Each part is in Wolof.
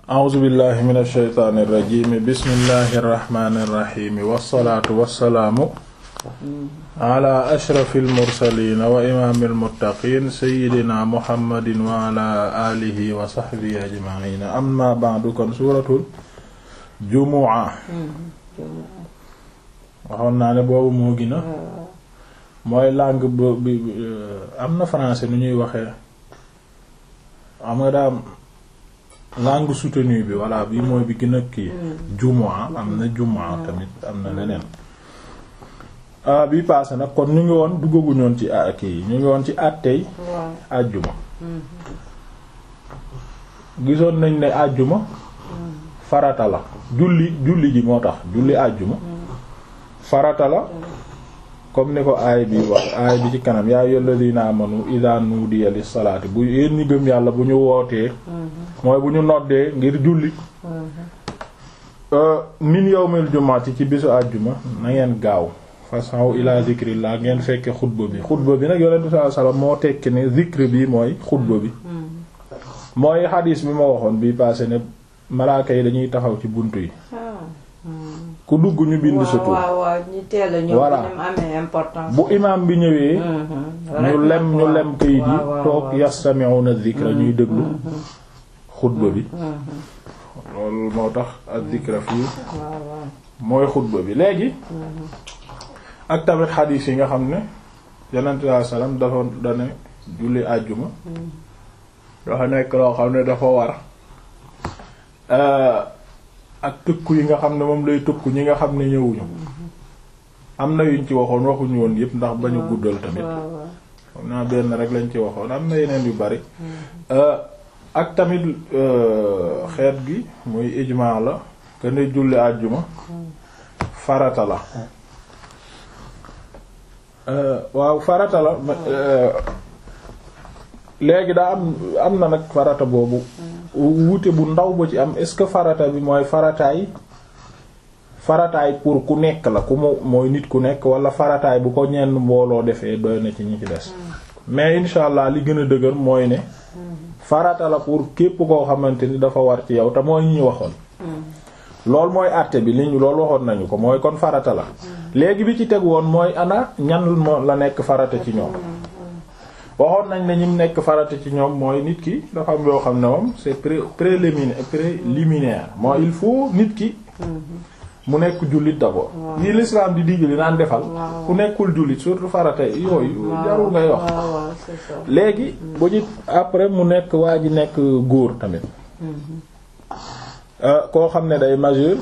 a'uuzu billahi min alsheytaani irrajimi bismillahi irrahmani irrahimi wassalaatu wassalaamu ala ashrafi almursalina wa imaami almuttaqin sayidina muhammadin wa ala alihi wa sahbihi ajmaina amma ba'du kon suuratul jumu'a waxoon naa ne boobu moo gina mooy langue bi am na français nu ñuy waxee am nga daam langue soutenue bi voilà bi mooy bi gën a kii jumaa am na jumaa tamit am na leneen bi passé nag kon ñu ngi woon duggaguñu woon ci kii ñu ngi woon ci àttey àjjuma gisoon nañ ne àjjuma farata la julli julli ji moo tax julli àjjuma farata la comme ni ko aay bi wax aay bi ci kanam yaa ayyuhal ladina amanu idha nudiya lis salaati bu yéen ñi gëm yàlla bu ñu wootee mooy bu ñu noddee ngir julli min yawmil jumaati ci bisu àjjuma na ngeen gaaw façon ila zikrillah ngeen fekke xutba bi xutba bi nag yonent bi sallallahu alayhi wasallam moo tekki ne zikr bi mooy xutba bi mooy xadiis bi ma waxoon bi passé ne malaaka yi dañuy taxaw ci buntu yi ku dugg ñu bind sa tur waaw waaw ñu teel a ñëw voilà amee importance. bu imaam bi ñëwee ñu lem ñu lem kayit yi waaw, waaw, toog waaw. yastami'una dhikra ñuy déglu xutba bi loolu moo tax ak dhikra fii waaw waaw. mooy xutba bi léegi ak tamit xadiis yi nga xam ne yonent bi sallallahu alayhi wasallam dafa dane julli àjjuma dafa nekk loo xam ne dafa war euh, ak tëkku yi nga xam ne moom lay tëkku ñi nga xam ne ñëwuñu am na yuñ ci waxoon waxuñu woon yëpp ndax bañu guddal tamit waaw waaw. xam naa benn rek lañ ci waxoon am na yeneen yu bari Euh, ak tamit euh, xeet gi muy ijmaa la que ne julli àjjuma farata la Euh, waaw farata la ma- euh, léegi daa am am na nag farata boobu wuute bu ndaw ba ci am est-ce que farata bi mooy farataay farataay pour ku nekk la ku mu mooy nit ku nekk wala farataay bu ko ñenn mbooloo defee doy na ci ñi ci des mais insha allah li gën a dëgër mooy ne farata la pour képp koo xamante ni dafa war ci yow te mooy ñi ñu waxoon loolu mooy àtte bi li ñu loolu waxoon nañu ko mooy kon farata la léegi bi ci teg woon mooy ana ñan moo la nekk farata ci ñoom waxoon nañ ne ñim nekk farata ci ñoom mooy nit ki dafa am yoo xam ne moom c'est pré préliminaire préliminaire mooy il faut nit ki mu nekk jullit d'abord yi l'islam di digali naan defal ku nekkul jullit surtout farata yooyu jarul ngay wax waaw waaw c'est ça. léegi bu ñu après mu nekk waa ji nekk góor tamit Euh, koo xam ne day majeur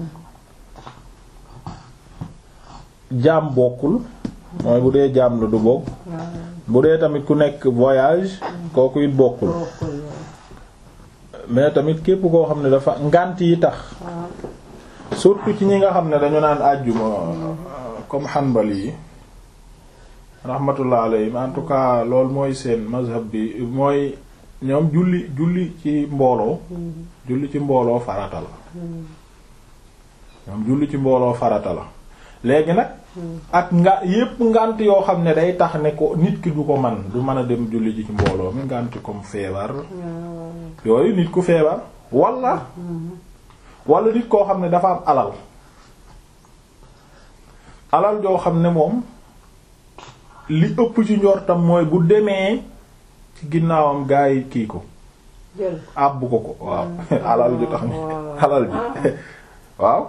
jaam bokkul mooy bu dee jaam la du bokk bu dee tamit ku nekk voyage kooku it bokkul bokkul waaw. mais tamit képp koo xam ne dafa ngànt yi tax surtout ci ñi nga xam ne dañu naan àjjuma comme xanbali yi rahmatullah alayhim en tout cas loolu mooy seen mazhab bi mooy ñoom julli julli ci mbooloo julli ci mbooloo farata la ñoom julli ci mbooloo farata la léegi nag ak nga yépp ngànt yoo xam ne day tax ne ko nit ki du ko man du mën a dem julli ji ci mbooloo mi ngànt comme feebar yooyu nit ku feebar wala wala nit koo xam ne dafa am alal alal joo xam ne moom li ëpp ci njortam mooy bu demee ci ginnaawam gaa yi kii ko jël àbb ko ko waaw alal ju tax ni waaw. alal ji waaw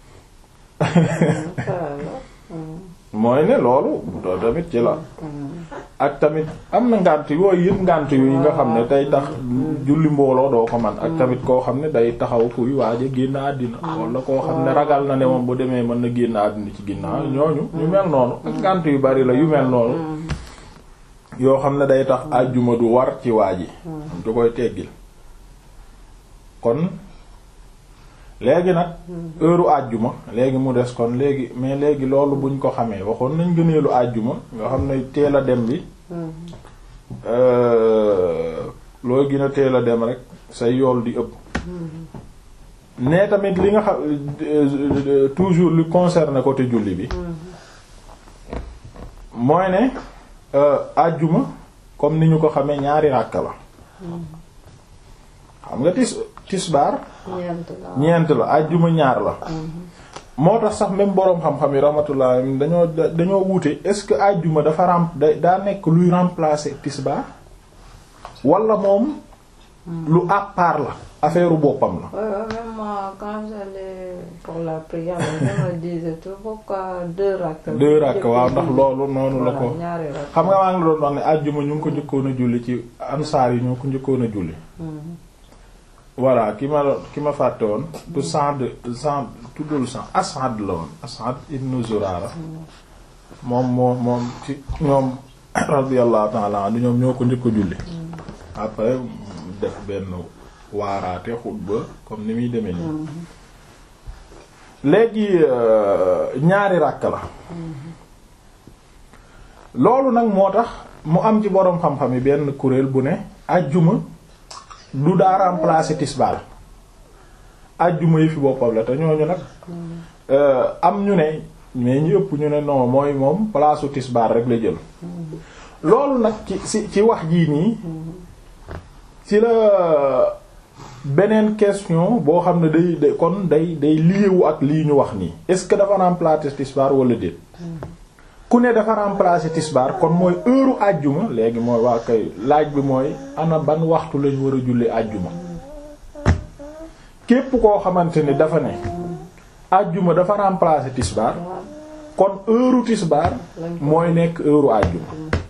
mooy ne loolu doo tamit ci la ak tamit am na ngànt yooyu yëpp ngànt yu yi nga xam ne day tax julli mbooloo doo ko man ak tamit koo xam ne day taxaw kuy waaja génn àddina wala koo xam ne ragal na ne moom bu demee mën na génn àddina ci ginnaaw ñooñu ñu mel noonu ak ngànt yu bari la yu mel noonu yoo xam ne day tax àjjuma du war ci waa ji du koy teggil kon léegi nag heure àjjuma léegi mu des kon léegi mais léegi loolu buñ ko xamee waxoon nañ gëneelu àjjuma nga xam ne teel a dem bi euh, looy gën a teel a dem rek say yool di ëpp ne tamit li nga xam euh, toujours li concerne côté julli bi mooy ne euh, àjjuma comme ni ñu ko xamee ñaari ràkka la xam nga tis tisbaar ñeent la ñeent la ajjuma ñaar la moo tax sax même boroom xam-xam yi rahmatullah dañoo dañoo wuute est-ce que ajjuma dafa rem da daa nekk luy remplacer tisbaar wala moom lu à part la affaire boppam la Ouais, ouais, même moi, quand j'allais pour la prière, je me disais tout pourquoi deux rakk. deux rakk waaw ndax loolu noonu la ko Voilà, ñaari rakk. xam nga maa ngi doon wax ne ajjuma ñu ngi ko njëkkoon a julli ci ansaar yi ñoo ko njëkkoon a julli Mhm. voilà ki ma ki ma fàtte woon du Sa'd Sa'd tuddul Sa'd As'ad la woon As'ad ibn Zurara moom moo moom ci ñoom radiyallahu ta'ala anhu ñoom ñoo ko njëkk a julli après mu def benn waaraate xutba comme ni muy demee nii léegi euh, ñaari ràkk la loolu nag moo tax mu am ci boroom xam-xam yi benn kuréel bu ne ajjuma du daa remplacer tisbaar ajjuma yi fi boppam la te ñooñu nag euh, am ñu ne mais ñu ëpp ñu ne non mooy moom place u tisbaar rek la jël loolu nag ci ci ci wax jii nii ci la beneen question boo xam ne day day kon day day liéwu ak lii ñu wax nii est-ce que dafa remplacer tisbaar wala déet ku ne dafa remplacer tisbaar kon mooy heure àjjuma léegi mooy waa kay laaj bi mooy ana ban waxtu lañu war a julli àjjuma képp koo xamante ni dafa ne àjjuma dafa remplacer tisbaar kon heure tisbaar mooy nekk heure àjjuma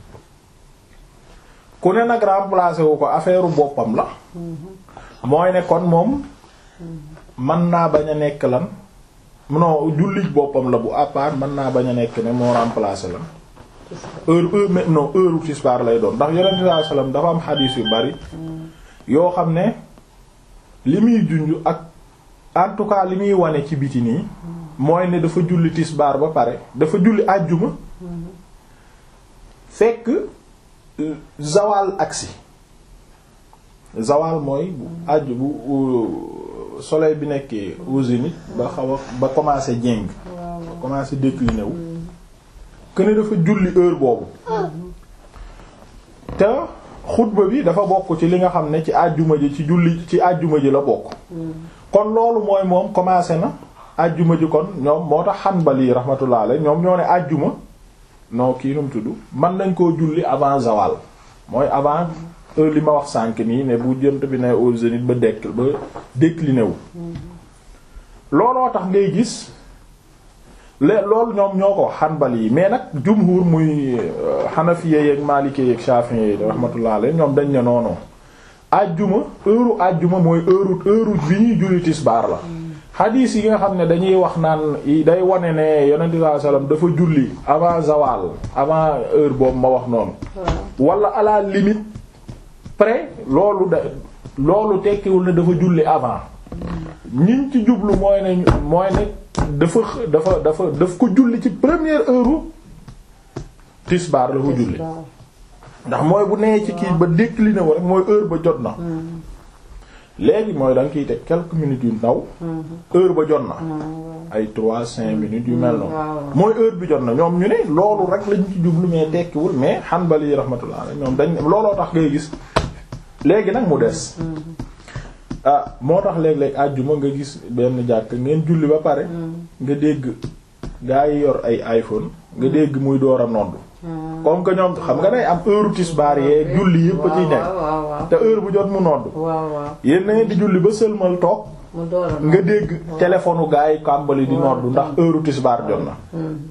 ku ne nag remplacer wu ko affaire boppam la mooy ne kon moom mën naa bañ a nekk lan non jullit boppam la bu à part mën naa bañ a nekk ne moo remplacer lan heure heure mais non heure tisbaar lay doon ndax yonent bi sallallahu alayhi wasallam dafa am xadiis yu bari yoo xam ne li muy junj ak en tout cas li muy wane ci biti nii mooy ne dafa julli tisbaar ba pare dafa julli àjjuma fekk zawal agsi zawal mooy bu àjj bu soleil bi nekkee au zénith ba xaw a ba commencé jéng ba commencé décliner wu que ne dafa julli heure boobu te xutba bi dafa bokk ci li nga xam ne ci àjjuma ji ci julli ci àjjuma ji la bokk kon loolu mooy moom commencé na àjjuma ji kon ñoom moo tax Hanbali rahmatullah alayhi ñoom ñoo ne àjjuma non kii nu mu tudd mën nañ koo julli avant zawal mooy avant heure li ma wax sànk nii ne bu jënt bi ne au zénith ba dekk ba décliné wu looloo tax ngay gis le loolu ñoom ñoo ko Hanbali yi mais nag jumhur muy Hanafiya yeek Maliki yeek Shafi'i yi rahmatullah alayhi ñoom dañ ne noonu àjjuma heure àjjuma mooy heure heure bi ñuy julli tisbaar la xadiis yi nga xam ne dañuy wax naan day wane ne yonent sallallahu alayhi wasallam dafa julli avant zawal avant heure boobu ma wax noonu wala à la limite près loolu da loolu tekkiwul ne dafa julli avant ñiñ ci jublu mooy ne mooy ne dafa dafa dafa daf ko julli ci première heure tisbaar la ko julli ndax mooy bu nee ci kii ba décliné wu rek mooy heure ba jot na léegi mooy da nga kiy teg quelques minutes yu ndaw heure ba jot na ay trois cinq minutes yu mel noonu mooy heure bi jot na ñoom ñu ne loolu rek lañ ci jublu mais tekkiwul mais Hanbali rahmatullah ñoom dañ looloo tax ngay gis léegi nag mu des ah moo tax léeg-léeg àjjuma nga gis benn jàkk ngeen julli ba pare nga dégg gaa yi yor ay iPhone nga dégg muy door a nodd comme que ñoom xam nga day am heure tisbaar yee julli yëpp a ciy nekk te heure bu jot mu nodd yéen na ngeen di julli ba sëlmal toog nga dégg téléphone gaa yi kàmbali di nodd ndax heure tisbaar jot na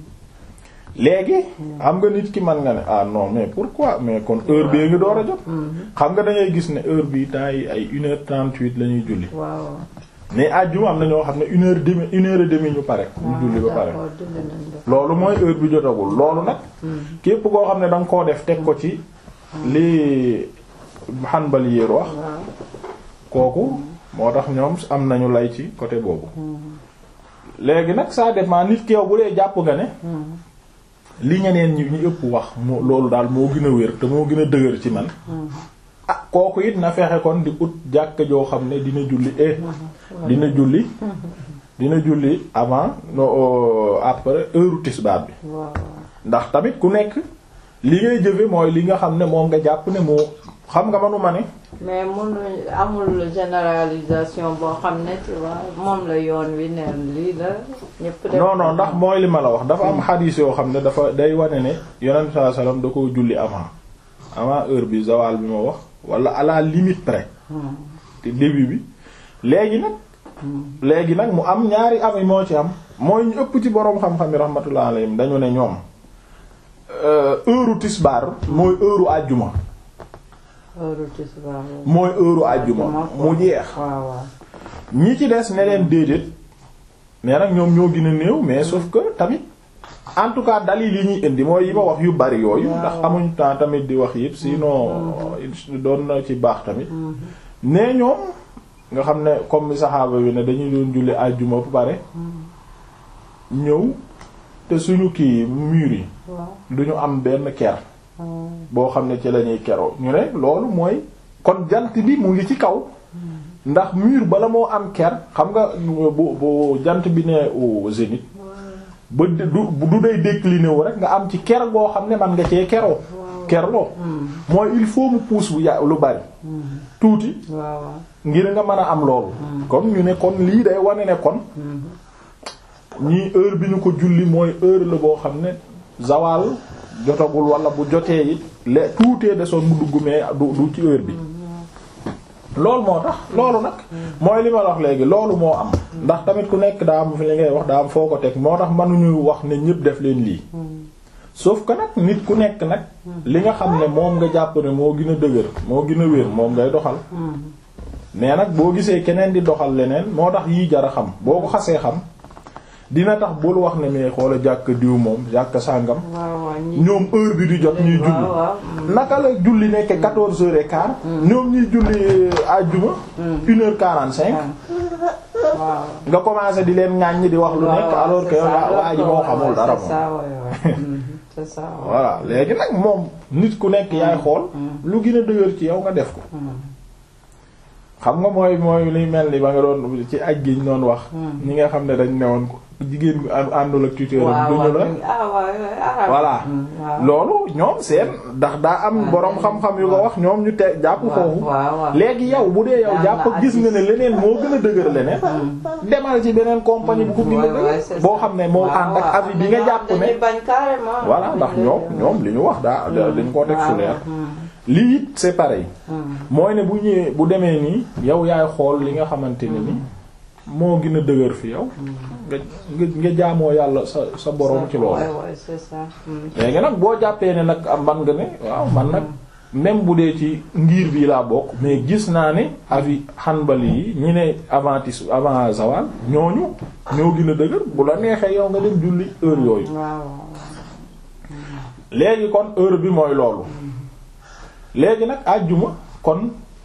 léegi xam nga nit ki man nga ne ah non mais pourquoi mais kon heure bi ngi door a jot xam nga da ngay gis ne heure bi temps yi ay une heure trente-huit la ñuy julli mais àjjuma am na ñoo xam ne une heure demi une heure et demie ñu pare ñu julli ba pare loolu mooy heure bi jotagul loolu nag képp koo xam ne da nga koo def teg ko ci li Hanbali yéer wax kooku moo tax ñoom am nañu lay ci côté boobu léegi nag ça dépend nit ki yow bu dee jàpp nga ne li ñeneen ñi ñu ëpp wax moo loolu daal moo gën a wér te moo gën a dëgër ci man ah kooku it na fexe kon di ut jàkk joo xam ne dina julli eh dina julli dina julli avant no après heure tisbaar bi ndax tamit ku nekk li ngay jëfe mooy li nga xam ne moom nga jàpp ne moo xam nga manuma ne mais mënuñ amul généralisation boo xam ne tu vois moom la yoon wi neen lii la ñëpp def non non ndax mooy li ma la wax dafa am xadiis yoo xam ne dafa day wane ne yonent bi sallallahu alayhi wasallam da ko julli avant avant heure bi zawal bi ma wax wala à la limite près te début bi léegi nag léegi nag mu am ñaari ami moo ci am mooy ñu ëpp ci boroom xam-xam yi rahmatullah alayhim dañu ne ñoom heure tisbaar mooy heure àjjuma heure tisbaar mooy heure àjjuma mu jeex waaw waaw ñi ci des ne leen déedéet mais nag ñoom ñoo gën a néew mais sauf que tamit en tout cas dalil yi ñuy indi mooy yi ma wax yu bari yooyu ndax amuñ temps tamit di wax yëpp sinon doon na ci baax tamit nee ñoom nga xam ne comme mi saxaaba bi ne dañuy doon julli àjjuma bu pare ñëw te suñu kii mur yi waaw duñu am benn ker boo xam ne ci lañuy keroo ñu ne loolu mooy kon jant bi mu ngi ci kaw ndax mur bala moo am ker xam nga bu bu jant bi ne au zénith ba du du day décliné wu rek nga am ci ker goo xam ne man nga cee keroo kerloo mooy il faut mu pousse bu ya lu bari tuuti waaw waaw ngir nga mën a am loolu kon ñu ne kon lii day wane ne kon ñii heure bi ñu ko julli mooy heure la boo xam ne zawal jotagul wala bu jotee it le tuutee desoon mu dugg mais du du ci heure bi loolu moo tax loolu nag mooy li ma wax léegi loolu moo am ndax tamit ku nekk daa am fi li ngay wax daa am foo ko teg moo tax mënuñu wax ne ñépp def leen lii sauf que nag nit ku nekk nag li nga xam ne moom nga jàpp ne moo gën a dëgër moo gën a wér moom ngay doxal mais nag boo gisee keneen di doxal leneen moo tax yii jar a xam boo ko xasee xam dina tax bul wax ne mais xoola jàkk diw moom jàkk sàngam waaw waaw ñi ñoom heure bi di jot ñuy julli waaw waaw naka la julli nekk quatorze heures et quart ñoom ñuy julli àjjuma une heure quarante cinq waaw nga commencé di leen ŋàññi di wax lu nekk alors que waa waa ji moo xamul dara moom c'est ça voilà léegi nag moom nit ku nekk yaay xool lu gën a dëgër ci yow nga def ko xam nga mooy mooy liy mel ni ba nga doon ci aj gi ñu doon wax ñi nga xam ne dañ newoon ko jigéen gu àndul ak tuteur am duñu la voilà loolu ñoom seen ndax daa am boroom xam-xam yu ko wax ñoom ñu te jàpp foofu léegi yow bu dee yow jàpp gis nga ne leneen moo gën a dëgër leneen demal ci beneen compagnie bu ko gën a dëgër boo xam ne moo ànd ak avis bi nga jàpp ne voilà ndax ñoom ñoom li ñu wax daa dañ ko teg fu leer lii it c'est pareil mooy ne bu ñëwee bu demee nii yow yaay xool li nga xamante ne ni moo gën a dëgër fi yow nga nga nga jaamoo yàlla sa sa boroom ci loolu léegi nag boo jàppee ne nag am man nga ne waaw man nag même bu dee ci ngir bii laa bokk mais gis naa ne avis Hanbali yi ñi ne avant tis avant zawal ñooñu ñoo gën a dëgër bu la neexee yow nga dem julli heure yooyu léegi kon heure bi mooy loolu léegi nag àjjuma kon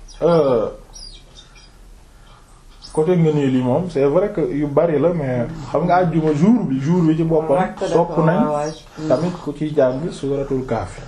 côté nga nii lii moom c'est vrai que yu bari la mais xam nga àjjuma jour bi jour bi ci boppam sopp nañ tamit ku ciy jàng suuratul Kahf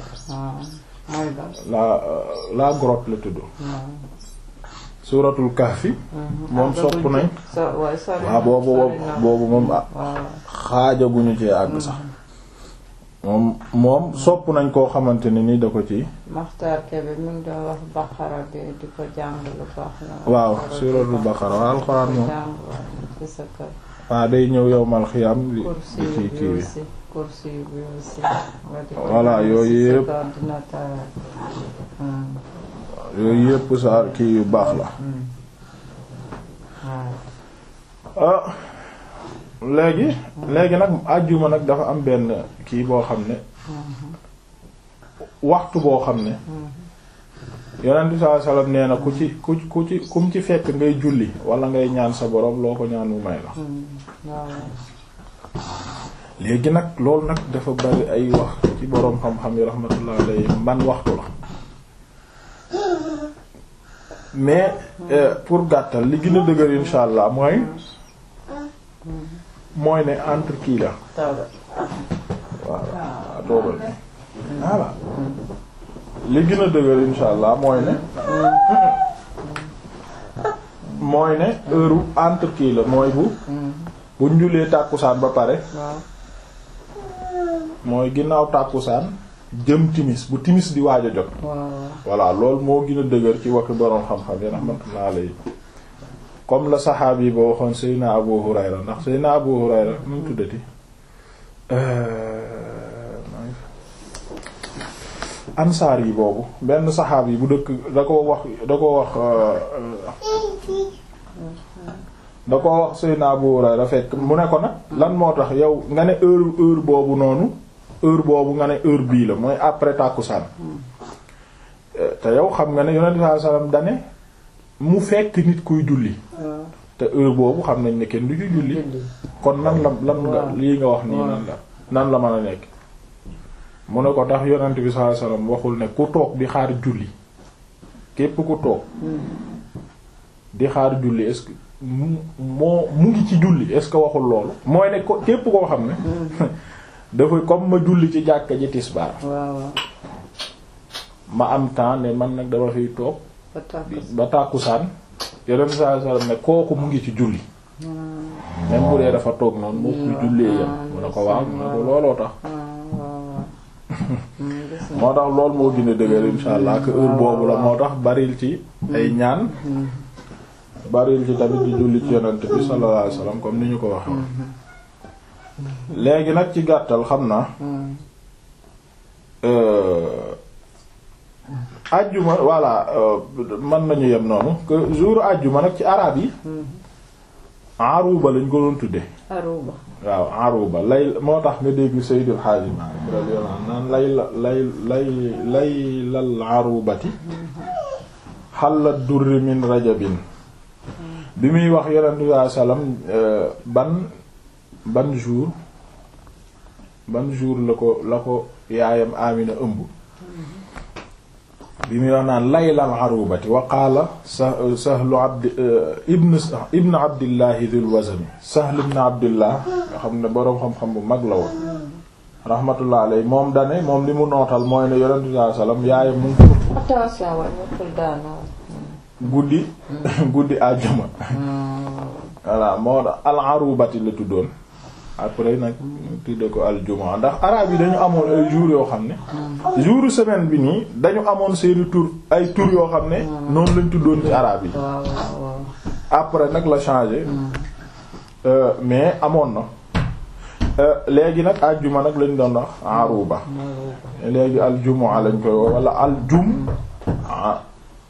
la la grotte la tudd suuratul Kahf moom sopp nañ waaw boobu boobu moom xaajaguñu ci àgg sax moom moom sopp nañ koo xamante ne ni da ko ci Maxtaar Kebe mi ngi doon wax Baqara bi di ko jàng lu baax la waaw suuratul Baqara waaw alxuraan moom ci sa kër waaw day ñëw yowmal xiyam di kursi di ci kii bi bi aussi kursi bi aussi Voilà, yooyu yëpp. ordinateur yooyu yépp sa kii yu baax la ah léegi léegi nag àjjuma nag dafa am benn kii boo xam ne waxtu boo xam ne yonent bi sallallahu alayhi wasallam nee na ku ci ku ku ci kum ci fekk ngay julli wala ngay ñaan sa borom loo ko ñaan mu may la léegi nag loolu nag dafa bari ay wax ci boroom xam-xam yi rahmatullah alayhi ban waxtu la mais euh, pour gàttal li gën a dëgër insha allah mooy mooy ne entre kii la waaw waaw toogal voilà li gën a dëgër insha allah mooy ne mooy ne heure entre kii la mooy bu bu njulee tàkkusaan ba pare mooy ginnaaw tàkkusaan jëm timis bu timis di waaj a jot waaw voilà loolu moo gën a dëgër ci waxi boroom xam-xam yi rahmatullah alayhi comme la saxaab yi ba waxoon Seydina Abu Hurayra ndax Seydina Abu Hurayra nu mu tuddati ansaar yi boobu benn saxaab yi bu dëkk da ko wax da ko wax da ko wax Seydina Abu Hurayra fekk mu ne ko nag lan moo tax yow nga ne heure heure boobu noonu heure boobu nga ne heure bii la mooy après tàkkusaan te yow xam nga ne yonent bi sallallahu alayhi wasallam dane mu fekk nit kuy julli waaw te heure boobu xam nañ ne kenn du ci julli julli kon nan la lan nga waaw. lii nga wax nii waaw. nan la nan la mën a nekk mu ne ko tax yonent bi sallallahu alayhi wasallam waxul ne ku toog di xaar julli képp ku toog di xaar julli est-ce que mu moo mu ngi ci julli est-ce que waxul loolu mooy ne ko képp koo xam ne dafa comme ma julli ci jàkka ji tisbaar waaw waaw ma am temps ne man nag dama fiy toog ba tàkk ba tàkkusaan yonent bi sallallahu alayhi wasallam ne kooku mu ngi ci julli même bu dee dafa toog noonu moo kuy jullee yam mu ne ko waaw mu ne ko looloo tax waaw waaw waaw gis nga moo tax loolu moo gën a dëgër insha allah que heure boobu la moo tax baril ci ay ñaan baril ci tamit di julli ci yonent bi sallallahu alayhi wasallam comme ni ñu ko waxee léegi nag ci gàttal xam naa euh, ajjuma voilà euh, mën nañu yem noonu que jour ajjuma nag ci araab yi aruba lañ ko doon tudde aruba waaw aruba lay moo tax nga dégg Seydil Hadji Malick radiyallahu anhu naan lay la lay lay lay lal arubati xalla durri min rajabin bi muy wax yonent bi sallallahu alayhi wasallam ban ban jour ban jour la ko la ko yaayam Amina ëmb bi muy wax naan laylal arubati wa qaala sa sahlu abdi ibn ibn abdillahi dhul wazami sahl ibn abdillah nga xam ne boroom xam-xam bu mag la woon rahmatullah alayhi moom dane moom li mu nootal mooy ne yonent bi sallallahu alayhi wasallam yaayam mu ngi ko attention waaye ñëppul daanaka. guddi guddi àjjuma voilà moo tax al arubati la tuddoon après nag tudde ko al jumaa ndax araab yi dañu amoon ay jours yoo xam ne jouru semaine bi nii dañu amoon seeni tur ay tur yoo xam ne noonu lañ tuddoon ci araab yi waaw waaw waaw. après nag la changé Euh, mais amoon na Euh, léegi nag àjjuma nag lañ doon wax aruba léegi al jumaa lañ koy wax wala al jum ah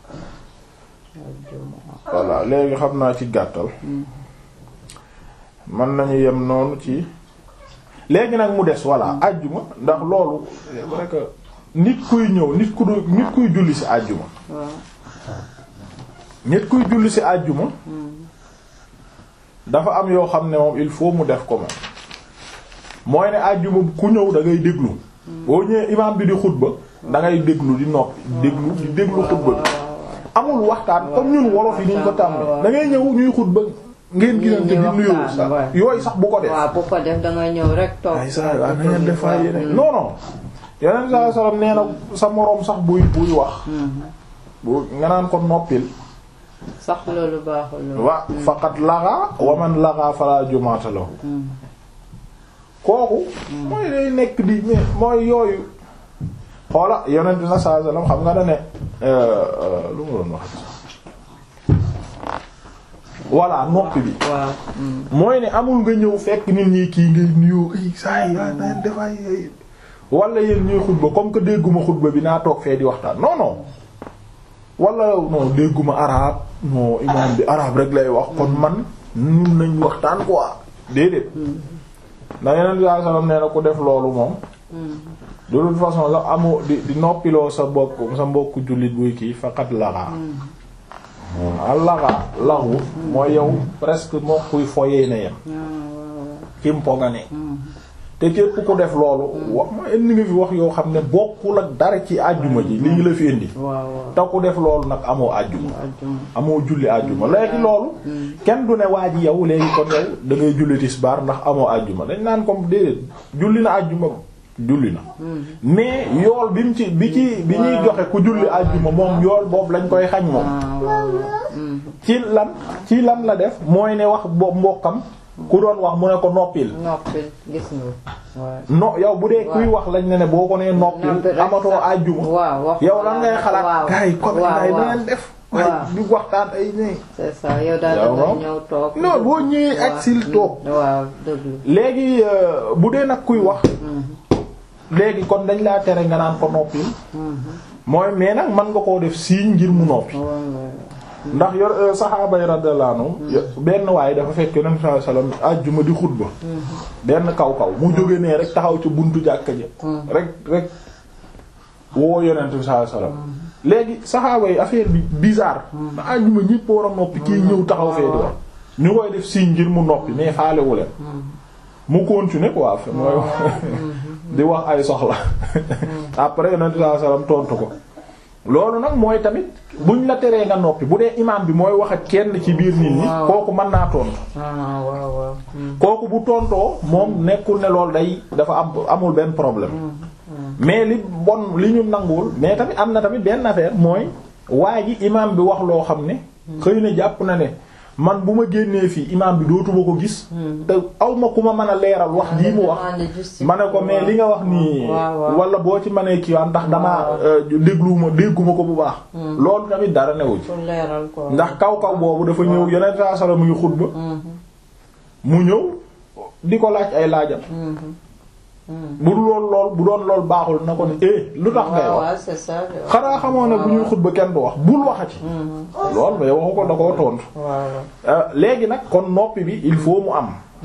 voilà léegi xam naa ci gàttal mën nañu yem noonu ci léegi nag mu des voilà àjjuma ndax loolu c'est vrai que nit kuy ñëw nit ku du nit kuy julli ci àjjuma waaw. nit kuy julli ci àjjuma dafa am yoo xam ne moom il faut mu def ko moom mooy ne àjjuma ku ñëw da ngay déglu boo ñëwee imaam bi di xutba da ngay déglu di noppi déglu di déglu xutba bi amul waxtaan comme ñun wolof yi niñ ko tàmm da ngay ñëw ñuy xutba ngeen gisante di nuyoo sax yooyu sax bu ko def waaw bu ko def da nga ñëw rek toog. ay saa yi na ngeen def ay yeneen non non yeneen saa salaam nee na sa moroom sax buy buy wax bu nga naan ko noppil sax loolu baaxul loolu. wa faqat laxa wa man laxa fala jumaata lahu kooku mooy day nekk di mais mooy yooyu xoola yonent na saa salaam xam nga da ne lu ma doon wax voilà noppi bi waaw. mooy ne amul nga ñëw fekk nit ñi kii ngay nuyoo ay saa yi waaye na defay wala yéen ñuy xutba comme que dégguma xutba bi naa toog fee di waxtaan non non wala non dégguma arabe non imam bi arabe rek lay wax kon man ñun nañ waxtaan quoi déedéet ndax yeneen bi sallallahu alayhi wasallam nee na ku def loolu moom de toute façon la amu di di noppiloo sa bokk sa mbokku jullit buy kii faqat laxaa al laxaa laxu mooy yow presque moo kuy foyee na yem ci mpo nga ne te képp ku def loolu wax ma indi nga fi wax yoo xam ne bokkul ak dara ci àjjuma ji li ñu la fi indi waaw waaw. te ku def loolu nag amoo àjjuma ajjuma. amoo julli àjjuma léegi loolu kenn du ne waa ji yow léegi kon yow da ngay julli tisbaar ndax amoo àjjuma dañ naan comme déedéet julli na àjjuma julli na mais yool bi mu ci bi ci bi ñuy joxe ku julli àjjuma moom yool boobu lañ koy xañ moom waaw waaw waaw. ci lan ci lan la def mooy ne wax bo mbokkam ku doon wax mu ne ko noppil noppi gis nga waaw. no yow bu dee kuy wax lañ ne ne boo ko nee noppil Noppi rek amatoo sax. àjjuma waaw wax yow lan ngay xalaat waaw. gars yi comme waaw, gars yi na waaw. ngeen def waaw. waaye di waxtaan ay ne c'est ça yow daal Yow da nga moom. ñëw toog. non boo ñëwee ak waaw. sil toog waaw dëgg léegi euh, bu dee nag kuy wax la. léegi kon dañ laa tere nga naan ko noppil mooy mais nag mën nga koo def signe ngir mu noppi ndax yor euh, saxaaba yi radiyallahu anhum benn waaye dafa fekk yonent sallallahu alayhi wasallam àjjuma di xutba benn kaw kaw mu jóge nee rek taxaw ci buntu jàkka ji rek rek woo yonent sallallahu alayhi wasallam léegi saxaaba yi affaire bi bizarre na àjjuma ñépp war a noppi kii ñëw taxaw fee di wax ñu koy def signe ngir mu noppi mais faalewu leen mu continuer quoi fi mooy di wax ay soxla après yonent sallallahu alayhi wasallam tontu ko loolu nag mooy tamit buñ la teree nga noppi bu dee imam bi mooy wax ak kenn ci biir nit ñi Waaw. kooku mën naa tontu ah waaw waaw. kooku bu tontoo moom nekkul ne loolu day dafa am amul benn problème mais li bon li ñu nanguwul mais tamit am na tamit benn affaire mooy waa ji imam bi wax loo xam ne xëy na jàpp na ne man bu ma génnee fii imam bi dootuma ko gis te aw ma ku ma mën a leeral wax lii mu wax ma ne ko mais li nga wax nii waaw, waaw. wala boo ci mënee kii ndax damaa dégluwuma dégguma ko bu baax loolu tamit dara newu ci pour leeral ko. ndax kaw kaw boobu dafa ñëw yeneen saa sala mu ngi xutba mu ñëw di ko laaj ay laajam bu dul lool lool bu doon lool baaxul na ko ne eh lu tax ngay waaw wax waaw c'est ça. xanaa xamoo ne bu ñuy xutba kenn du wax bul waxati lool mais waxu ko da koo tontu waaw Euh, léegi nag kon noppi bi il faut mu am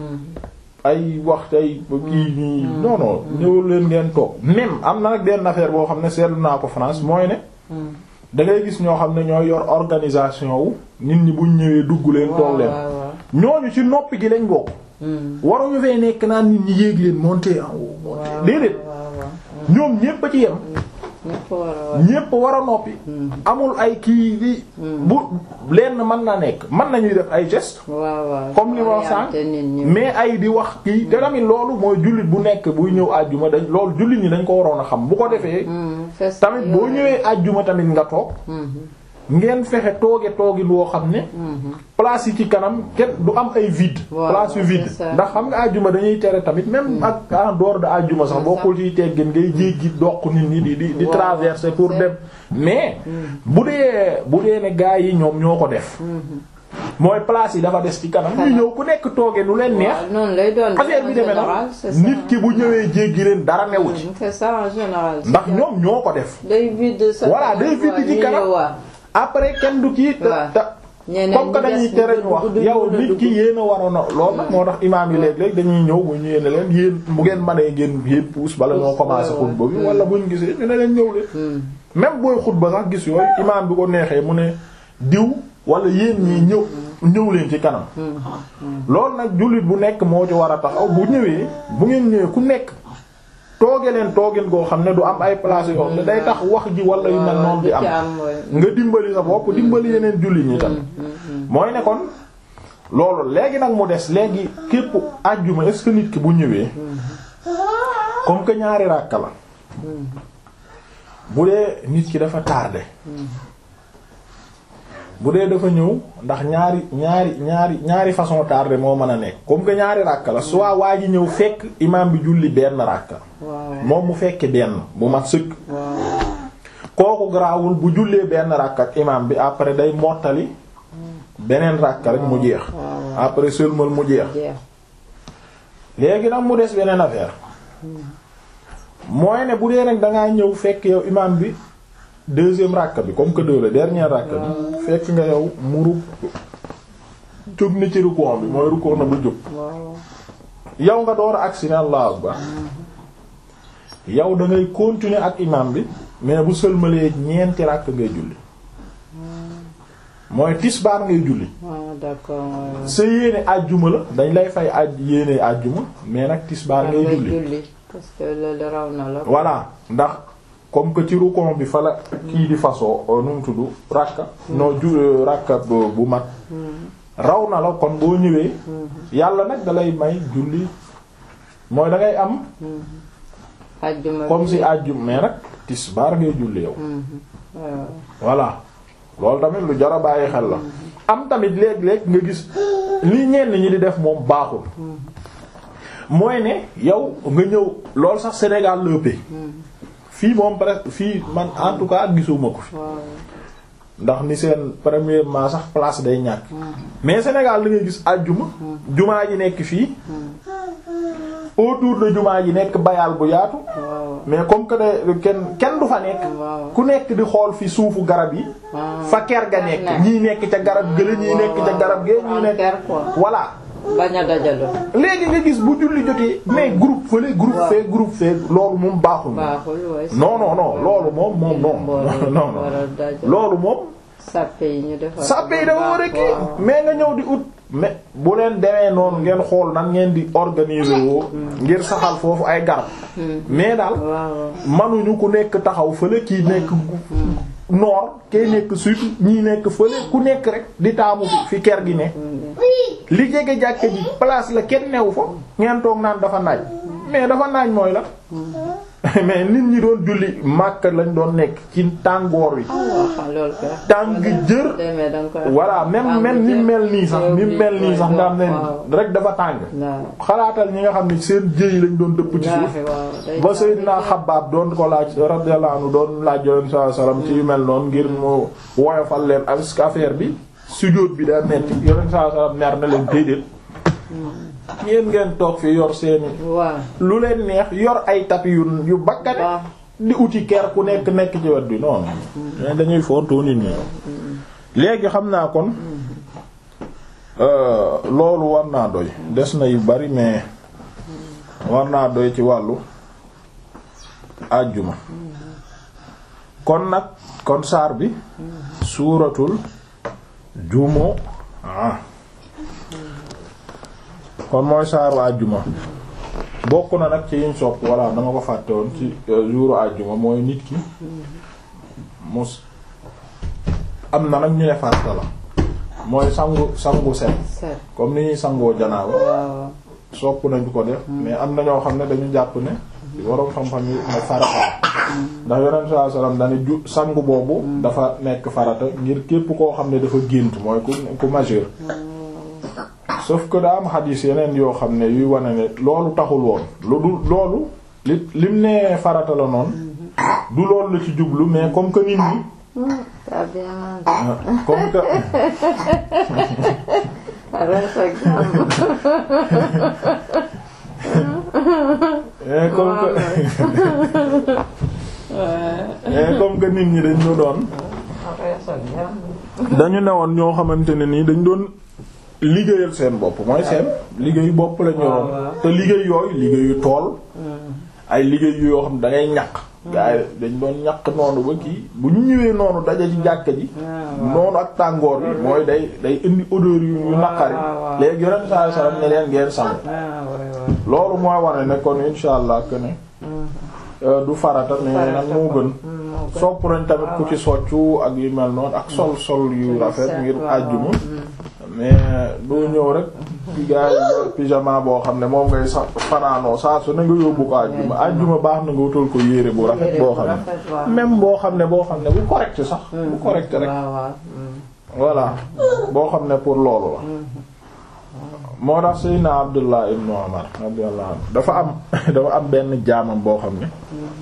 ay wax tey kii nii non non ñëwul leen ngeen toog même am na nag benn affaire boo xam ne seetlu naa ko France mooy ne da ngay gis ñoo xam ne ñooy yor organisation wu nit ñi buñ ñëwee dugg leen toog leen waaw waaw. ñooñu ci noppi gi lañ bokk waruñu fee nekk naan nit ñi yéeg leen monter en haut waaw déedéet waaw waaw. ñoom ñépp a ci yem ñëpp war a wax. ñépp war a noppi amul ay kii bi bu lenn mën na nekk mën nañuy def ay geste waaw waaw. comme li ma wax sànq orienté nit ñi. mais ay di wax kii te tamit loolu mooy jullit bu nekk buy ñëw àjjuma dañ loolu jullit ñi dañ ko waroon a xam bu ko defee Hmm, fes tamit boo yooyu. ñëwee àjjuma tamit nga toog ngeen fexe tooge toogin woo xam ne place yi ci kanam kenn du am ay vide Waaw, place yu vide c'est ça. ndax xam nga àjjuma dañuy tere tamit même ak en dehors de àjjuma sax C'est bokkul ciy teggin ngay jéggi doq nit ñi di di di Waaw, traverser pour c'est- dem mais bu dee bu dee ne gaa yi ñoom ñoo ko def mooy place yi dafa des ci kanam ñu ñëw ku nekk tooge nu leen neex waaw noonu lay doon. affaire bi en demee général, na c'est ça. nit ki bu ñëwee jéggi leen dara newu ci c'est ça en général. ndax ñoom ñoo ko def day vide sa Voilà, day vide ci kanam. waaw. après kenn du kii te Waaw. te ñeneen comme que ñi dañuy des tere ñu ñu wax dugg, yow dugg, nit dugg. ki yéen a waroon a lool nag moo tax imaam yi léeg-léeg dañuy ñëw bu ñu yéene leen yéen bu ngeen mënee ngeen yéen puus bala ñoo Puus, commencé ouais, xutba bi ouais. wala buñ gisee ñu ne leen ñëw leen même booy xutba sax gis yooyu imaam bi ko neexee mu ne diw wala yéen ñii ñëw ñëw leen ci kanam loolu nag jullit bu nekk moo ci war a taxaw bu ñëwee bu ngeen ñëwee ku nekk tooge leen toogin goo xam ne du am ay place yoo xam ne day tax wax ji wala yu mel noonu di am nga dimbali sa bopp dimbali yeneen jullit ñi tam mooy ne kon loolu léegi nag mu des léegi képp àjjuma est-ce que nit ki bu ñëwee comme que ñaari ràkka la bu dee nit ki dafa tardé bu dee dafa ñëw ndax ñaari ñaari ñaari ñaari façon tardé moo mën a nekk comme que ñaari ràkka la soit waa ji ñëw fekk imam bi julli benn ràkka moom mu fekke benn bu mat sëkk kooku garaawul bu jullee benn ràkk ak imam bi après day mottali beneen ràkk rek mu jeex après seulement mu jeex léegi nag mu des beneen affaire mooy ne bu dee nag dangaa ñëw fekk yow imam bi deuxième ràkk bi comme que deux la dernière ràkk bi fekk nga yow mu ruk jóg ni ci rukoon bi mooy rukoon na ba jóg yow nga door a agsi ne Allahu akbar yow da ngay continuer ak imam bi mais bu sëlmalee ñeenti ràkk ngay julli mooy tisbaar ngay julli d'accord sa yéene àjjuma la dañ lay fay aj yéene àjjuma mais nag tisbaar ngay julli parce que loolu raw na la voilà ndax comme que ci rukon bi fa la kii di façon nu mu tudd ràkka noo ju ràkka bu mat raw na la kon boo ñëwee yàlla nag dalay may julli mooy da ngay am àjjuma comme si àjjuma mais nag tisbaar ngay julli yow voilà loolu tamit lu jar a bàyyi xel la am tamit léeg-léeg nga gis li ñenn ñi di def moom baaxul mooy ne yow nga ñëw lool sax Sénégal la ëppee fii moom presque fii man en tout cas gisuma ko fi waaw ndax ni seen premièrement sax place day ñàkk mais Sénégal da ngay gis àjjuma jumaa ji nekk fii autour de jumaa ji nekk bayal bu yaatu waaw mais comme que de kenn kenn du fa nekk waaw ku nekk di xool fi suufu garab yi fa ker ga nekk ñii nekk ca garab gële ñii nekk ca garab gee ñii nekk ker quoi voilà bañ a dajaloo léegi nga gis bu julli jotee mais groupe fële groupe waaw. fee groupe fee loolu moom baaxul baaxul waay non non non loolu moom moom non non non loolu moom sàppe yi ñu defar sàppe yi dafa war a kii mais nga ñëw di ut mais bu leen demee noonu ngeen xool nan ngeen di organiser woo ngir saxal foofu ay garab mais daal waaw manuñu ku nekk taxaw fële kii nekk nord kay nekk sud ñii nekk fële ku nekk rek di taamu fi fi ker gi ne li jege jàkke ji place la kenn newu fa ngeen toog naan dafa naaj mais dafa naaj mooy la mais nit ñi doon julli màkk lañ doon nekk ci tàngoor wi waaw loolu kay tàng jër demee danga koy voilà même même ni mel nii sax ni mel nii sax nga xam ne rek dafa tàng waaw xalaatal ñi nga xam ne seen jëy lañ doon dëpp ci suuf waaw day ba Seydina Xabbaab doon ko laaj radiyallahu anhu doon laaj Yonent sallallahu alayhi wasallam ci yu mel noonu ngir mu woyofal leen ak affaire bi sujjóot bi daa metti Yonent sallallahu alayhi wasallam mer na leen déedéet ngeen ngeen toog fi yor seeni waaw lu leen neex yor ay tapi yu yu bakkane waaw di uti ker ku nekk nekk ci wet bi noonu mais dañuy fontoo nit ñi léegi xam naa kon euh, loolu war naa doy des na yu bari mais war naa doy ci wàllu àjjuma kon nag kon saar bi suuratul jumu ah kon mooy saaru àjjuma bokk na nag ci yiñ sopp walla dama ko fàtte woon ci jouru àjjuma mooy nit ki mus am na nag ñu ne farata la mooy sangu sangu set set comme ni ñuy sangoo janaaba waaw sopp nañu ko def mais am na ñoo xam ne dañu jàpp ne waroom xam-xam yi ne farata la ndax yonent sallallahu alayhi wasallam dane ju sangu boobu dafa nekk farata ngir képp koo xam ne dafa gént mooy ku ku majeur sauf que daa am xadiis yeneen yoo xam ne yuy wane ne loolu taxul woon lu du loolu li lim ne farata la noonu du loolu la ci jublu mais comme que nit ñi t'as bien mangé ah, comme que reste ak jàmm eh, comme que eh, comme que nit ñi dañ ñu doon reste ak jàmm dañu newoon ñoo xamante ne nii dañ doon liggéeyal seen bopp mooy seen liggéeyu bopp la ñu yoroon waaw. te liggéey yooyu liggéeyu tool ay liggéey yoo xam da ngay ñaq gaa yi dañ doon ñaq noonu ba kii bu ñu ñëwee noonu daje ci jàkka ji noonu ak tàngoor bi mooy day day indi odeur yu yu naqari waaw, waaw. léegi yonent sallallahu alayhi wasallam ne leen ngeen sangu ah ouais ouais loolu mooy wane ne kon insha allah que ne euh, du farata mais nag moo gën moo gën. sopp nañ tamit ku ci soccu ak yu mel noonu ak sol sol yu rafet ngir waaw, àjjuma mm. mais doo ñëw rek ci gaa yi yor pyjama boo xam ne moom ngay sa fanaanoo saa su ne nga yóbbu ko àjjuma àjjuma baax na nga wutal ko yére bu rafet Yére boo bu xam ne rafet, waaw. même boo xam ne boo xam ne bu correct sax bu correct rek waaw waaw mm. voilà boo xam ne pour loolu la moo tax Seydina Abdullah ibn Umar radiyallahu anhu dafa am dafa am benn jaamam boo xam ne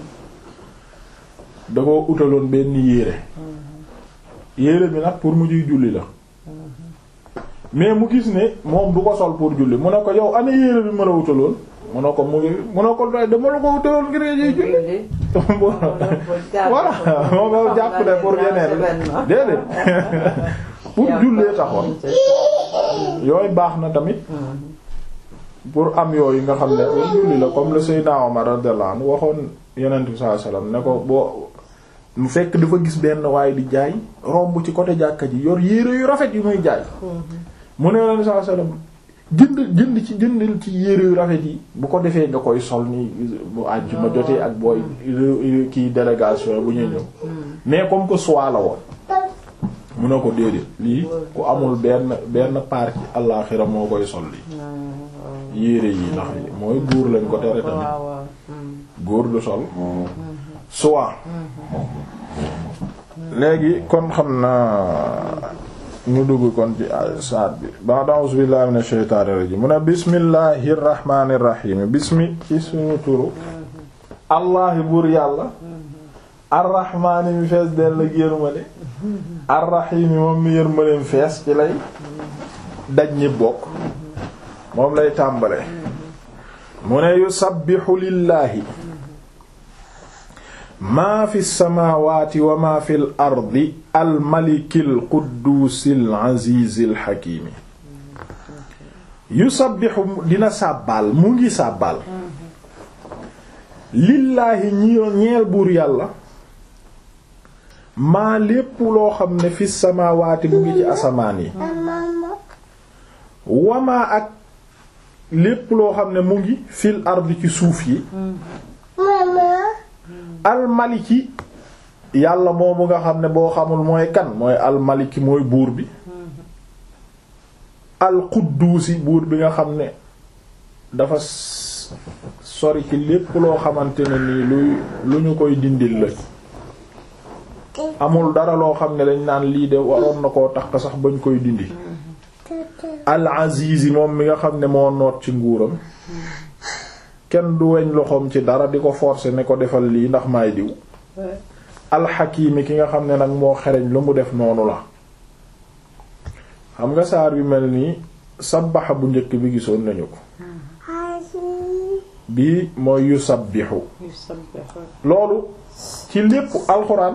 da ko utaloon benn yére yére bi nag pour mu ciy julli la mais mu gis ne moom du ko sol pour julli mu ne ko yow ana yére bi ma la utaloon mu ne ko mu ngi mu ne ko doy dama la ko utaloon ngir nga ciy julli Julli. voilà moom yow jàpp ne pour yeneen déedéet pour jullee taxoon yooyu baax na tamit pour am yooyu nga xam ne pour julli la comme le Seydina Omar radiyallahu anhu waxoon Yonent bi sallallahu alayhi wasallam ne ko boo mu fekk dafa gis benn waaye di jaay romb ci côté jàkka ji yor yére yu rafet yu muy jaay mu ne Yonent bi sallallahu alayhi wasallam jënd jënd ci jëndil ci yére yu rafet yi bu ko defee nga koy sol ni bu àjjuma jotee ak booy kii délégation bu ñuy ñëw mais comme que soie la woon mu ne ko déedéet lii ku amul benn benn part ci àllaaxira moo koy sol lii yére yi ndax mooy góor lañ ko tere tamit waaw waaw mm. góor du sol soie léegi kon xam naa ñu dugg kon ci saat bi ba a'uuzu billahi minash shaytaanir rajiim mu ne bismillahir rahmaanir rahiim bismi ci suñu turu allahi buur yàlla arrahmaani mi fees del la yërmande arrahiimi moom mi yërmandeem fees ci lay daj ñi bokk moom lay tàmbale mu ne yusabbihu lillaahi maa fi samaawaati wa maa fi l ardi almalikil qudduusil aziizil hakiimi yusabbihu dina sàbbaal mu ngi sàbbaal lillaahi ñi ñeel buur yàlla maa lépp loo xam ne fi samaawaati mu ngi ci asamaan yi wamaa ak lépp loo xam ne mu ngi fil ardi ci suuf yi almaliki yàlla moomu nga xam ne boo xamul mooy kan mooy almaliki mooy buur bi alqudduusi buur bi nga xam ne dafa sori ci lépp loo xamante ne nii luy lu ñu koy dindil la amul dara loo xam ne dañ naan lii de waroon na koo tax sax bañ koy dindi al azizi moom mi nga xam ne moo noot ci nguuram kenn du weñ loxoom ci dara di ko forcer ne ko defal lii ndax maay diw alxakimi ki nga xam ne nag moo xereñ lu mu def noonu la xam nga saar yu mel nii sabbaxa bu njëkk bi gisoon nañu ko bii mooy yusabbihu loolu ci lépp alxuraan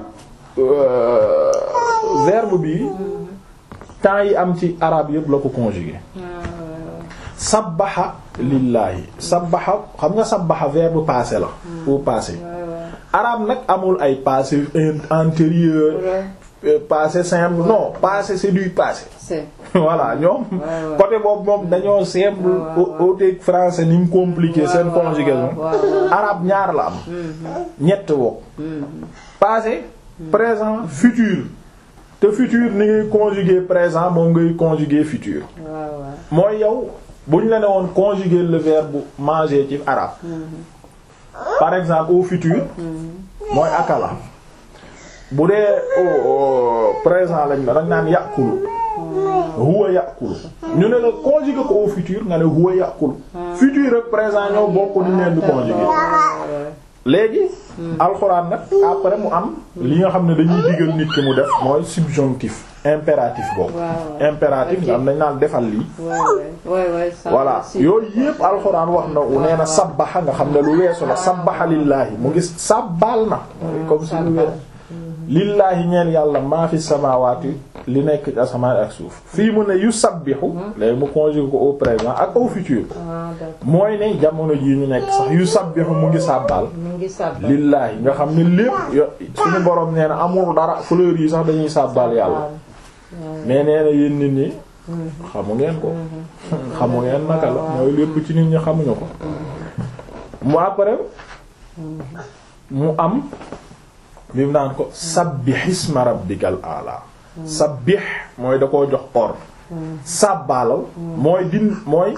verbe bi temps yi am ci arabe yëpp la ko conjugué sabbaxa lillaahi sabbaxa xam nga sabbaxa verbe passé la au passé arabe nag amul ay passé antérieur passé simple non passé c'est du passé voilà ñoom côté boobu moom dañoo simple autek français ni mu compliqué seen conjugaison arabe ñaar la am ñett woo passé présent futur te futur ni ngay conjuguer présent moom ngay conjuguer futur mooy yow bu ñu la ne woon conjuguer le verbe manger ci arabe par exemple au futur mooy akala bu dee au présent lañ la dañ naan yàqulu huwa yàqulu ñu ne la conjuguer ko au futur nga ne huwa yàqulu futur ak présent ñoo bokk ni leen di conjuguer léegi alxuraan nag après mu am li nga xam ne dañuy digal nit ki mu def mooy subjonctif impératif boobu impératif nga am nañ naan defal lii voilà yooyu yépp alxuraan wax na nee na sabbaxa nga xam ne lu weesu la sabbaxa lillaahi mu ngi sàbbaal na comme si lu weesu lillaahi ñeel yàlla maa fi samaawaati li nekk ci asamaan ak suuf fii mu ne yu sabbixu léegi mu conjugué ko au présent ak au futur mooy ne jamono jii ñu nekk sax yu sabbixu mu ngi sàbbaal lillaahi nga xam ne lépp suñu borom nee na amul dara fleurs yi sax dañuy sàbbaal yàlla mais nee na yéen nit ñi xamu ngeen ko xamu ngeen naka la mooy lépp ci nit ñi xamuñu ko mu après mu am bi mu naan ko sabbih isma rabbikal a'la sabbih mooy da koo jox ordre sàbbaalal mooy din mooy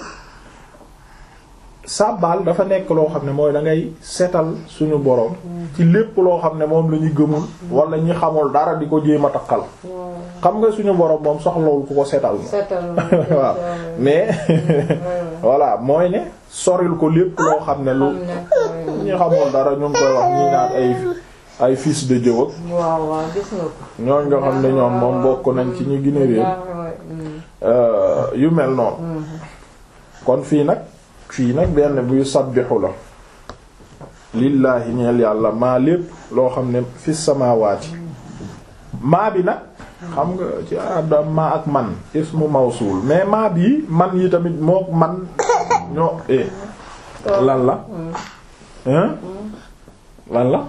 sàbbaal dafa nekk loo xam ne mooy da ngay setal suñu borom ci lépp loo xam ne moom la ñu gëmul wala ñi xamul dara di ko jéem a takkal xam nga suñu borom moom soxlawul ku ko setal na waaw mais voilà mooy ne soril ko lépp loo xam ne lu ñi xamul dara ñu ngi koy wax ñi naan ay ay fils de Dieu ak waaw waaw gis nga ko. ñooñ nga xam ne ñoom moom bokk nañ ci ñu gën a réer yu mel noonu kon fii nag fii nag benn buy sabbixu la lillaahi ñeel yàlla maa lépp loo xam ne fi samaawaati maa bi nag xam nga ci arab da maa ak man ismu mawsul mais maa bi man yi tamit moo man ñoo eh lan la hein lan la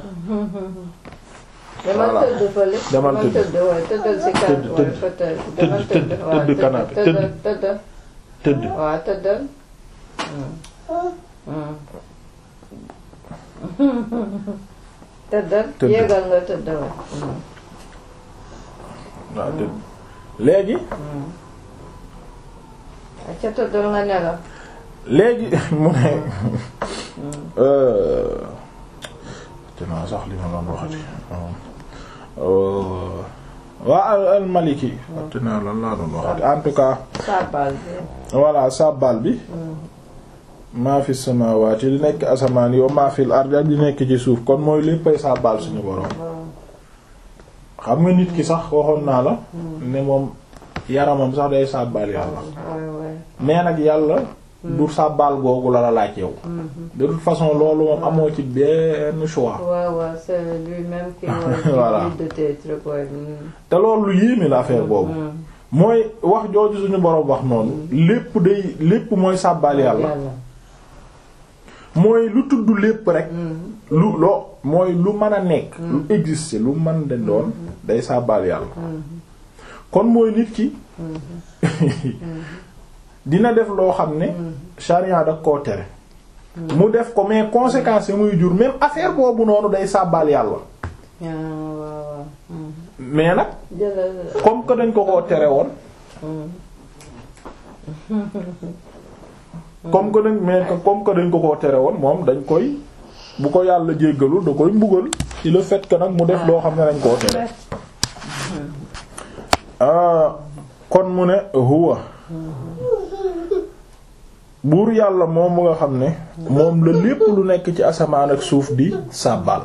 demal Voilà. tëdd fële. Demal tëdd. tëdd waaye tëddal si kàddu Tëdd, waaye tëdd. fauteuil. Tëdd, demal tëdd, waaw, tëdd canapé, tëddal, tëdd. tëddal. tëdd waaw tëddal. tëddal. Tëdd. yéegal nga tëdd waaye. waaw tëdd léegi ca tëddal nga nelaw. léegi mu ne te naa sax li ma doon waxati waa al al maliki waxte naa lan laa doon waxati en tout cas saabal bi voilà sabbal bi maa fi samawati li nekk asamaan yi wa maa fil ardi ak li nekk ci suuf kon mooy léppay sabbal suñu borom xam nga nit ki sax waxoon naa la ne moom yaramam sax day sabbal yàlla waay waay mais nag yàlla du sabbal googu la la laaj yow de toute façon loolu moom amoo ci benn choix waaw waaw c'est lui-même qui va Voilà. de tes trucs ouais. Mm. te loolu lu yéeme la affaire boobu Mm. mooy wax jooju suñu borom wax noonu lépp day lépp mooy sabbal yàlla mooy lu tudd lépp rek Mm. lu loo mooy lu mën a nekk lu exister lu mën de doon day sabbal yàlla kon mooy nit ki dina def loo xam ne charia da koo tere mu def ko mais conséquences yi muy jur même affaire boobu noonu day sabbal yàlla Ah, waaw waaw. Mm. mais nag jëlal comme que dañ ko koo tere woon comme que dañ mais que comme que dañ ko koo tere woon moom dañ koy bu ko yàlla jéggalul da koy mbugal ci le fait que nag mu def loo xam ne dañ koo tere ah kon mu ne huwa buur yàlla moom mu nga xam ne moom la lépp lu nekk ci asamaan ak suuf di sàbbal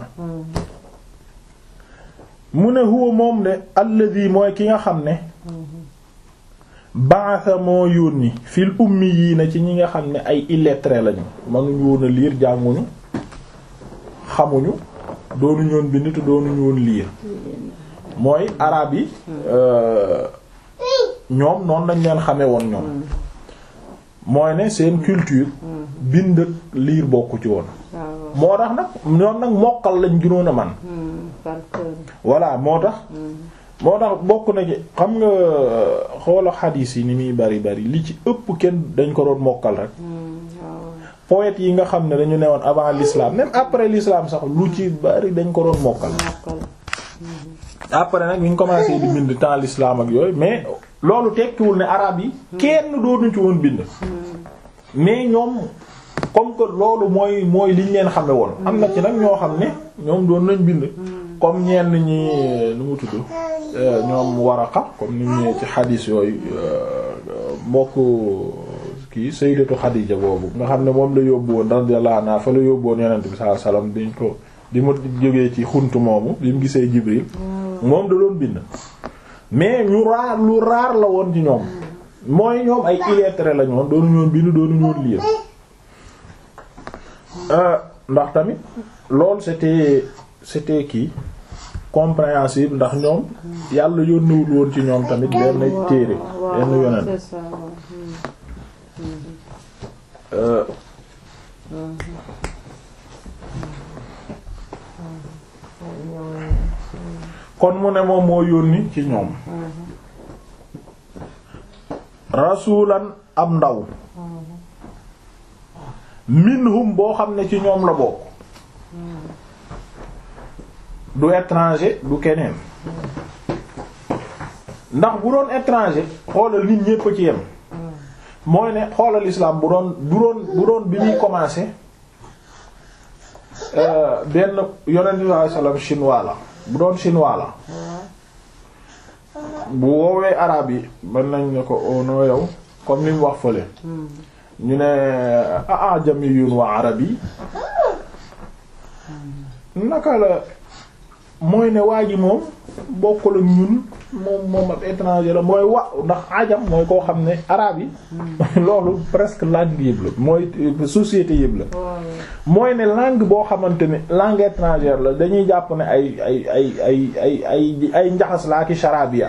mu ne huwa moom de alladi mooy ki nga xam ne ba'atha moo yónni fil ummiyiina ci ñi nga xam ne ay illettrés lañu mënuñu woon a liir jànguñu xamuñu doonuñu woon bind te doonuñu woon liir mooy araab yi euh, ñoom noonu lañ leen xame woon ñoom mooy ne seen culture bind ak liir bokku ci woon waaw moo tax nag ñoom nag mokkal lañ gënoon a man Mm. par cœur. voilà moo tax moo tax bokk na ci xam nga xoola xadiis yi ni muy bari bari li ci ëpp kenn dañ ko doon mokkal rek Mm. waaw poètes yi nga xam ne dañu newoon avant l'islam même après l'islam sax lu ci bari dañ ko doon mokkal mokkal. après nag ñu ngi commencé di bind temps l'islam ak yooyu mais loolu tekkiwul ne arabe yi kenn doonuñ ci woon bind mais ñoom comme que loolu mooy mooy liñ leen xame woon am na ci nag ñoo xam ne ñoom doon nañ bind comme ñenn ñi nu mu tudd euh, ñoom Waraqa comme ni mu ñëwee ci xadiis yooyu euh, mbokk kii Sayyidatu Xadiija boobu nga xam ne moom la yóbbu woon radiyallahu anha fa la yóbbu woon Yonent bi sallallahu alayhi wasallam diñ ko di mu jógee ci xunt moomu bi mu gisee Jibril moom da doon bind mais ñu raar lu raar la woon ci ñoom mooy ñoom ay illettrés la ñoon doonu ñoon bind doonu ñoon lire Euh, ndax tamit loolu c'était c'était kii compréhensible ndax ñoom yàlla yónnewul woon ci ñoom tamit benn téere waaw benn waaw, yonent c'est ça waaw. Mm. Euh, kon mu ne moom moo yónni ci ñoom rasulan am ndaw minhum boo xam ne ci ñoom la bokk du étranger du keneen ndax bu doon étranger xoolal nit ñépp a ci yem mooy ne xoolal islam bu doon bu doon bu doon bi muy commencer euh, benn yonent bi sallallahu alayhi wasallam chinois la bu doon chinois la bu woowee arabe yi mën nañ ne ko oh non yow comme ni mu wax fële ñu ne ah ah jamiyun wa arabi naka la mooy ne waa ji moom bokkul ak ñun moom moom ab étranger la mooy wa ndax ajam mooy koo xam ne arabe yi loolu presque langue yëpp la mooy société yëpp la waaw mooy ne langue boo xamante ne langue étrangère la dañuy jàpp ne ay ay ay ay ay ay ay njaxas laa ki charabia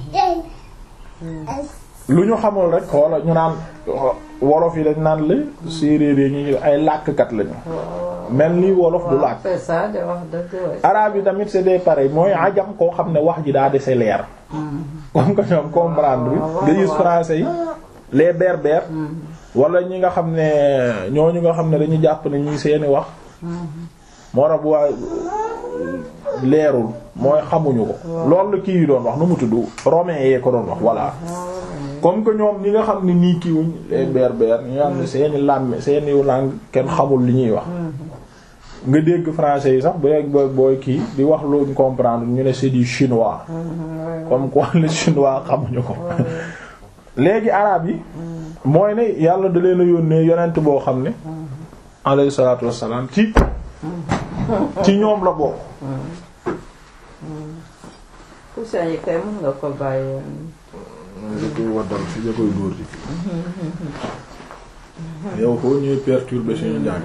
lu ñu xamul rek xoola ñu naan wolof yi dañ naan la séeréer yi ñu ay làkkat lañu mel ni wolof du làkk c'est ça de wax dëgg waay. arabe yi tamit c'est des pareil mooy ajam koo xam ne wax ji daa dese leer comme que ñoom comprendre bi nga gis français yi les berbères wala ñi nga xam ne ñooñu nga xam ne dañu jàpp ne ñuy seeni wax moo tax bu waa leerul mooy xamuñu ko loolu la kii yi doon wax nu mu tudd romain yee ko doon wax voilà comme que ñoom ñi nga xam ne nii kiiwuñ les berbères ñi nga xam ne seeni làmme seeni langue kenn xamul li ñuy wax nga dégg français yi sax booy booy kii di wax luñ comprendre ñu ne c'est du chinois comme quoi le chinois xamuñu ko léegi arabe yi mooy ne yàlla da leen a yónnee yonent boo xam ne alayhi salaatu wassalaam ci ci ñoom la bokk poussin yi kay mën nga ko bàyyi da koy waddal fi da koy dóor ci yow foo ñuy perturber suñu njàng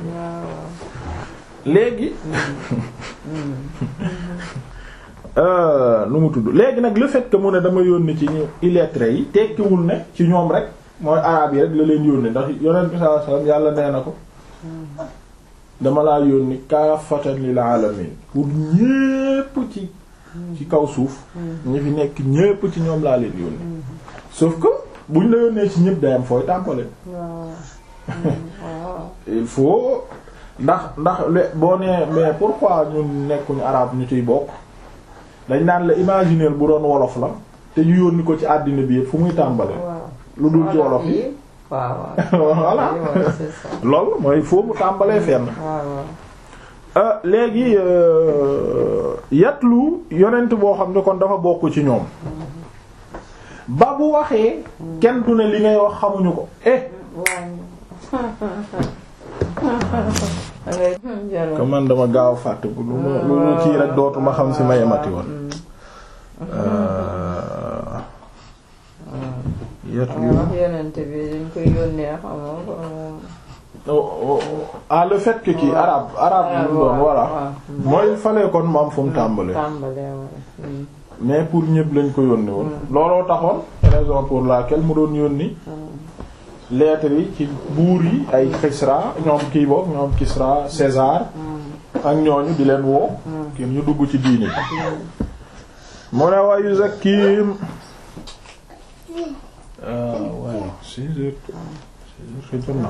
léegi nu mu tudd léegi nag le fait que mu ne dama yónni ci ñu illettré yi tekkiwul ne ci ñoom rek mooy arabe yi rek la leen yónni ndax yonent bi sallallahu alayhi wasallam yàlla nee na ko dama laa yónni kaafatan lil alamin pour ñépp ci ci kaw suuf ñi fi nekk ñépp ci ñoom laa leen yónni sauf que buñ la yónnee ci ñépp day am fooy tàmbale il faut ndax ndax boo nee mais pourquoi ñun nekkuñu arabe ñu ciy bokk dañ naan la imaginer bu doon wolof la te ñu yónni ko ci àddina bi yëpp fu muy tàmbale lu dul ci wolof yi voilà loolu mooy foo mu tàmbalee fenn léegi yatlu yonent boo xam ne kon dafa bokk ci ñoom ba bu waxee kenn du ne li ngay wax xamuñu ko eh ko man dama gaaw fàtte bu lu ma lu lu kii rek dootuma xam si ma yemati woon yatlu yonent bi dañ koy yónnee xamoo ah le fait que kii arabe arabe lu doon voilà mooy falee kon mu am fu mu tàmbalee mais pour ñëpp lañ ko yónni woon looloo taxoon raison pour laquelle mu doon yónni lettres yi ci buur yi ay Kisra ñoom kii boobu ñoom Kisra César ak ñooñu di leen woo kenn ñu dugg ci diini mu ne wa yuzakkihim waaw six heures six heures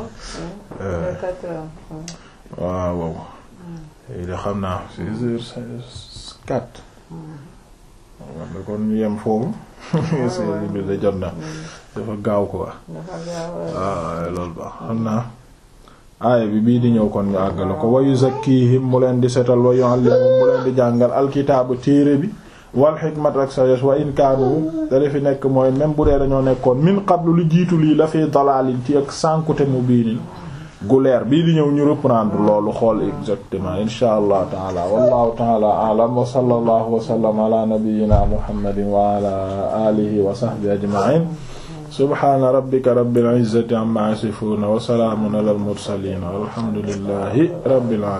waaw waaw yi de xam naa six heures quatre war na kon ñu yem foofu six bi da jot na dafa gaaw ko wax waaw loolu baax xam naa aaya bi bii di ñëw kon ñu àggale ko wa yuzakkihim mu leen di setal wa yu'allimuhum mu leen di jàngal alkitaabu téere bi wal xikmat ak sagesse wa in kaanu da fi nekk mooy même bu dee dañoo nekkoon min qablu lu jiitu lii la fi dalaalin ci ak sànkute mu biinin gu leer bii di ñëw ñu reprendre loolu xool exactement insha allah taala wallahu taala a'lam wa sallallahu wa sallam ala nabiyyina muhammadin wa ala alihi wa sahbihi ajma'in subhana rabbika rabbil izzati amma yasifun wa salamun ala al mursalin walhamdulillahi rabbil alamin